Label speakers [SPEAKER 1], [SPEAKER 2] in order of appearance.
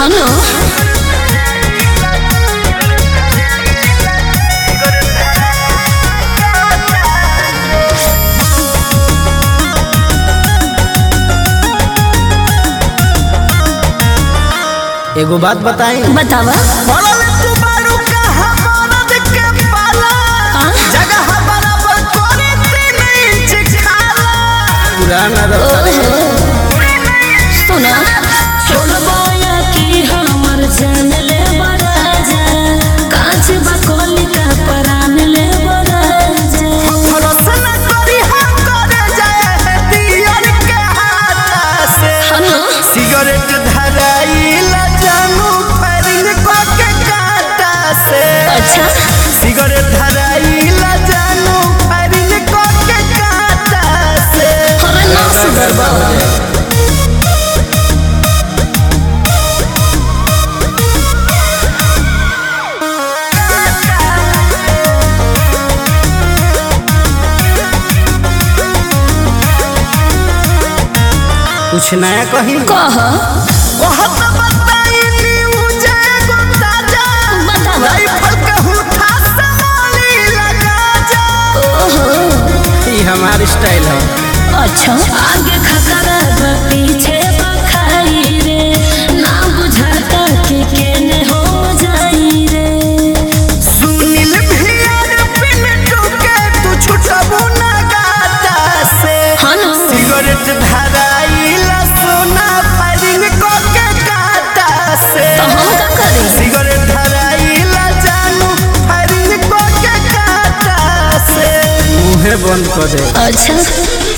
[SPEAKER 1] हनो
[SPEAKER 2] एगो बात बताई
[SPEAKER 1] बतावा
[SPEAKER 2] पड़ल तू बारू कहाँ मरद के पाला
[SPEAKER 1] हाँ?
[SPEAKER 2] जगह बराबर करे तीन इंच खाला पुराना
[SPEAKER 1] ओहो सुना छोड़बाया की हमर जान ले बराजा कांच बकोली का परान ले बराजा
[SPEAKER 2] भरोसा न करी हम करे जाए है दियर के हाथ से
[SPEAKER 1] हनो
[SPEAKER 2] सिगरेट धराइल जानू फरिंग को के काटा से
[SPEAKER 1] अच्छा
[SPEAKER 2] सिगरेट धराइल जानू फरिंग को के काटा से
[SPEAKER 1] हमें ना सुधरबा
[SPEAKER 2] कुछ नया कहीं
[SPEAKER 1] कह
[SPEAKER 2] बहुत बताई न्यूज एगो ताजा
[SPEAKER 1] बतावा
[SPEAKER 2] राइफल के हुठा संभाली लगा जा
[SPEAKER 1] ओहो
[SPEAKER 2] ई हमार स्टाइल है
[SPEAKER 1] अच्छा आगे खतरा बा पीछे बखाई रे ना बुझाता कि केने हो जाई रे
[SPEAKER 2] सुनील भियर पिंटू के तू छुटबू ना गाता से
[SPEAKER 1] हनो
[SPEAKER 2] सिगरेट धराइल सोना फायरिंग को के काटा से
[SPEAKER 1] तो हम का करी
[SPEAKER 2] सिगरेट धराइल जानू फायरिंग को के काटा से मुंहे बंद कर दे
[SPEAKER 1] अच्छा